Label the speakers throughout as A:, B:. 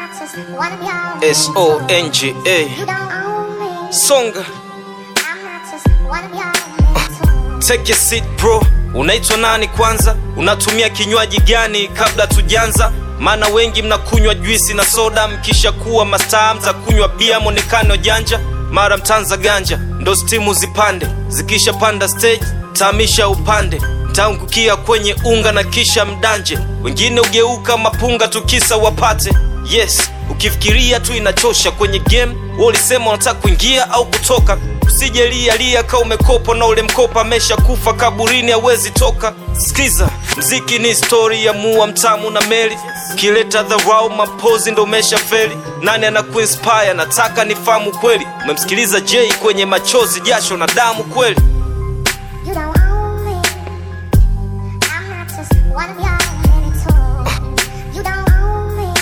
A: not just one of y'all.
B: S O N G A
A: You don't own me.
B: Songa
A: I'm not just one of y'all.
B: Take a seat bro, unaitwa nani kwanza? Unatumia kinywaji gani kabla tujanza? Maana wengi mnakunywa juisi na soda, mkisha kuwa mastaa mtakunywa bia, mwonekano janja, mara mtanza ganja, ndo stimu zipande, zikisha panda stage taamisha upande mtaangukia kwenye unga na kisha mdanje, wengine ugeuka mapunga tukisa wapate. Yes, ukifikiria tu inachosha kwenye game. Wewe ulisema unataka kuingia au kutoka, usije lia lia ka umekopa na ule mkopa amesha kufa kaburini, hawezi toka. Sikiza, mziki ni story ya mua mtamu na meli, kileta dharau mapozi ndo umesha feli. Nani anakuinspire? Nataka nifahamu kweli. Umemsikiliza Jay kwenye machozi, jasho na damu kweli?
A: You don't own me. I'm not just one of y'all. Many tools. You don't own me.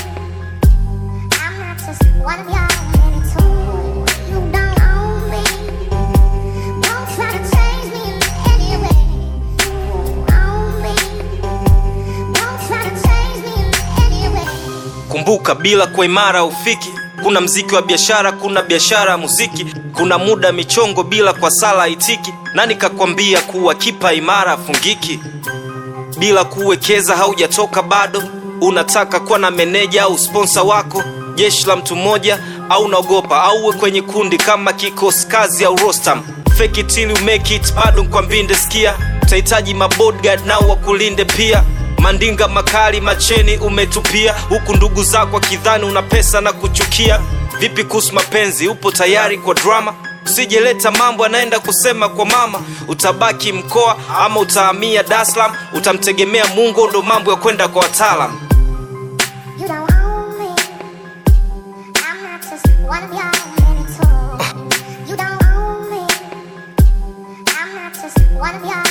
A: I'm not just one of y'all. Many tools. You don't own me. Don't try to change me in any way. You own me. Don't try to change me in any way.
B: Kumbuka, bila kwa imara ufiki. Kuna mziki wa biashara, kuna biashara ya muziki, kuna muda michongo bila kwa sala itiki. Nani kakwambia kuwa kipa imara afungiki? Bila kuwekeza haujatoka bado. Unataka kuwa na meneja au sponsa wako, jeshi la mtu mmoja, au unaogopa au uwe kwenye kundi kama kikosi kazi au Rostam. Fake it till you make it, bado kwa mbinde sikia, utahitaji mabodyguard nao wakulinde pia mandinga makali macheni umetupia huku ndugu zako akidhani una pesa na kuchukia vipi kuhusu mapenzi upo tayari kwa drama usijeleta mambo anaenda kusema kwa mama utabaki mkoa ama utahamia Dar es Salaam utamtegemea mungu ndo mambo ya kwenda kwa wataalam
A: You don't own me. I'm not just one of y'all. Many tools. You don't own me. I'm not just one of y'all.